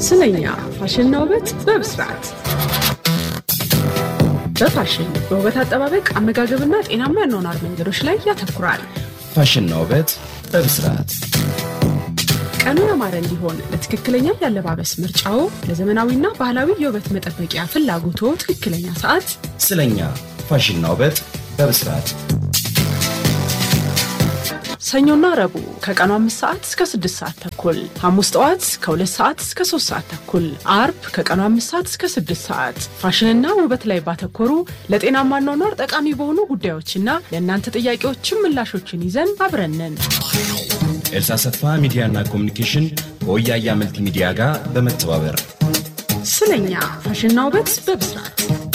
ስለኛ ፋሽንና ውበት በብስራት በፋሽን በውበት አጠባበቅ አመጋገብና ጤናማ ያኗኗር መንገዶች ላይ ያተኩራል። ፋሽንና ውበት በብስራት ቀኑ ያማረ እንዲሆን ለትክክለኛ የአለባበስ ምርጫው፣ ለዘመናዊና ባህላዊ የውበት መጠበቂያ ፍላጎቶ ትክክለኛ ሰዓት ስለኛ ፋሽንና ውበት በብስራት ሰኞና ረቡዕ ከቀኑ አምስት ሰዓት እስከ ስድስት ሰዓት ተኩል፣ ሐሙስ ጠዋት ከሁለት ሰዓት እስከ ሶስት ሰዓት ተኩል፣ አርብ ከቀኑ አምስት ሰዓት እስከ ስድስት ሰዓት ፋሽንና ውበት ላይ ባተኮሩ ለጤናማ አኗኗር ጠቃሚ በሆኑ ጉዳዮችና ለእናንተ ጥያቄዎችን ምላሾችን ይዘን አብረንን ኤልሳ ሰፋ ሚዲያና ኮሚኒኬሽን ከወያያ መልቲ ሚዲያ ጋር በመተባበር ስለኛ ፋሽንና ውበት በብስራት